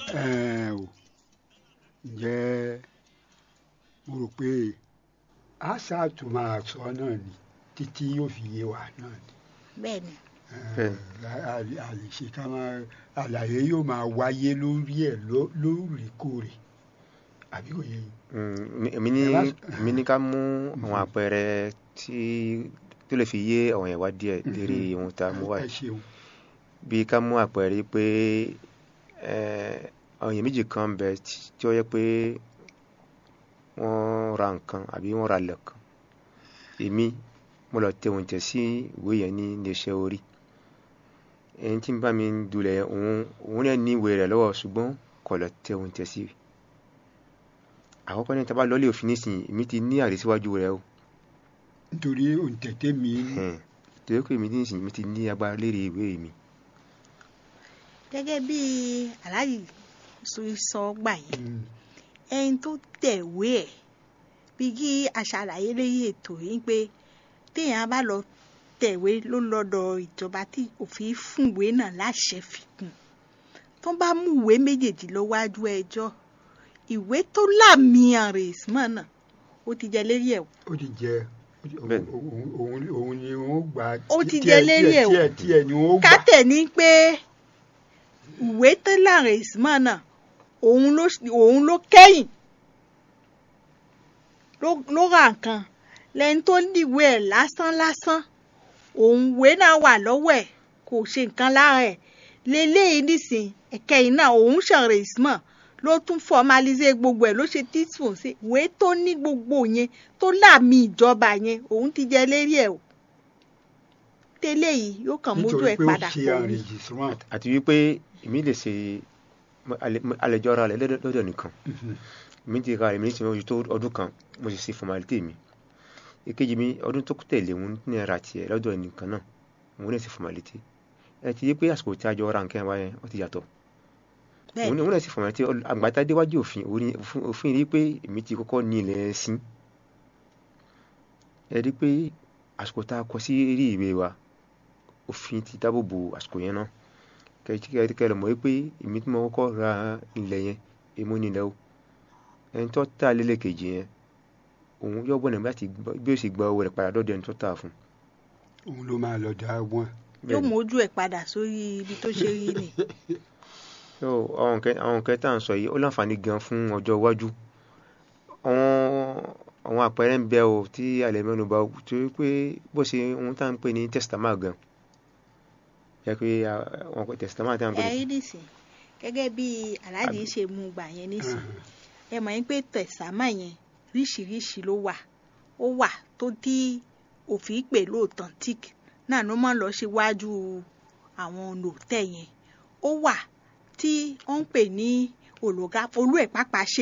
Ẹ̀ẹ́n o ǹjẹ́ mo rò pé a ṣáàtú máa sọ náà ni títí yóò fi yé wa náà ni bẹ́ẹ̀ ni Ẹ̀ẹ́n, a a lè ṣe ká máa àlàyé yóò máa wáyé lórí ẹ̀ ló- lóòrèkóòrè àbí kò yé yín. Mm, èmi ní Ẹ wá- èmi ní ká mú àwọn àpẹẹrẹ tí tó lè fi yé àwọn yẹn wá díẹ̀ lérí ohun tá a mú wá ẹ yìí ṣeun bí ká mú àpẹẹrẹ pé eh, àwọn èèyàn méjì kan ń bẹ tí- tí ó yẹ pé wọ́n ra nǹkan àbí wọ́n ra ilẹ̀ kan èmi mo lọ tẹ òun tẹ̀ sí ìwé yẹn ní iléeṣẹ́ orí ẹni tí ń bá mi dulẹ̀ òun òun náà ní ìwé rẹ̀ lọ́wọ́ ṣùgbọ́n kò lọ tẹ òun tẹ̀ sí àkọ́kọ́ ní tábà lọ́lé òfin nísìnyí èmi ti ní àrísíwájú rẹ̀ o nítorí òǹtẹ̀tẹ̀ mi Ẹ̀hẹ̀n. torí pé èmi nísìnyí mi ti ní agbára lérí ìwé mi gẹ́gẹ́ bí aláàjì sọ sọ gbà yẹn Mm, ẹni tó tẹ̀wé ẹ̀ bí kí aṣàlàyé lẹ́yìn ètò yìí pé téèyàn bá lọ tẹ̀wé ló lọ́dọ̀ ìjọba tí òfin fúnwé náà láṣẹ fi kún tó bá mú ìwé méjèèjì lọ wájú ẹjọ́ ìwé tó láàmì àrèsímọ̀ náà ó ti jẹ lérí ẹ̀ o. ó ti jẹ ó- Bẹ́ẹ̀ni. òun òun òun ni wọ́n gbà Ó ti tí- jẹ tíẹ̀- lérí ẹ̀ o. tíẹ̀ tíẹ̀ ni wọ́n gbà kátẹ̀ ní pé ìwé tó láàrèsímọ̀ náà òun ló òun ló kẹ́yìn ló ló ra nǹkan lẹ́ni tó níwèé ẹ̀ lásán lásán òun ìwé náà wà lọ́wọ́ ẹ̀ kò ṣe nǹkan lára ẹ̀ lélẹ́yìí nísìn ẹ̀kẹ́yìn náà òun ṣàrèsímọ̀ ló tún fọmalize gbogbo ẹ̀ ló ṣe tíṣfòn sí ìwé tó ní gbogbo yẹn tó láàmì ìjọba yẹn òun ti jẹ lérí ẹ̀ o tẹ́lẹ̀ yìí yóò kàn mójú nítorí ẹ̀ pé ó padà ṣe kò ní. enregistrement àti wípé èmi lè ṣe àlejò ara rẹ̀ lọ́dọ̀ lọ́dọ̀ nìkan Mhm. mi ti ra èmi ní ti ojú tó ọdún kan mo sì ṣe formality mi èkejì mi ọdún tó tẹ̀lé òun ní ara tiẹ̀ lọ́dọ̀ nìkan náà òun náà ṣe formality ẹ ti yé pé àsìkò tí a jọ ra nǹkan wa yẹn ó ti yàtọ̀ bẹ́ẹ̀ òun òun náà ṣe formality ọl- àgbàtà déwájú òfin òun ni- òfin- òfin rí pé èmi ti kọ́kọ́ ní ilẹ̀ sí ẹ rí pé àsìkò tá a kọ sí rí ìwé wa òfin ti dáàbò bo àsìkò yẹn náà kẹ́kẹ́ lọ mọ̀ wípé èmi tí mo kọ́kọ́ ra ilẹ̀ yẹn èmo nílẹ̀ o ẹni tó tà lélẹ̀ kejì yẹn òun yọ bọ̀nà láti gbọ́- bí ó sì gba owó rẹ̀ padà lọ́dọ̀ ẹni tó tà fún òun ló máa lọ dá wọn yóò mójú ẹ̀ padà sórí ibi tó ṣe rí ni. so àwọn nǹkan àwọn nǹkan tá à ń sọ yìí ó láǹfààní gan fún ọjọ́ iwájú àwọn àwọn àpẹẹrẹ ń bẹ o tí alẹ́ mẹ́nu bà torí pé bó ṣe ohun tá à ń pè ní testament gan yẹ pé àwọn pé testament tá à ń pè ní ẹ̀yin nìsín gẹ́gẹ́ bí aláàjì ṣe mú gbà yẹn nísìn ẹ mọ̀ yín pé tẹ̀sámà yẹn ríṣiríṣi ló wà ó wà tó tí òfin pè lóòtọ́ntík náà ló máa ń lọ síwájú àwọn olùtẹ̀ yẹn ó wà tí wọ́n ń pè ní olùgá olú ẹ̀ pápá ṣe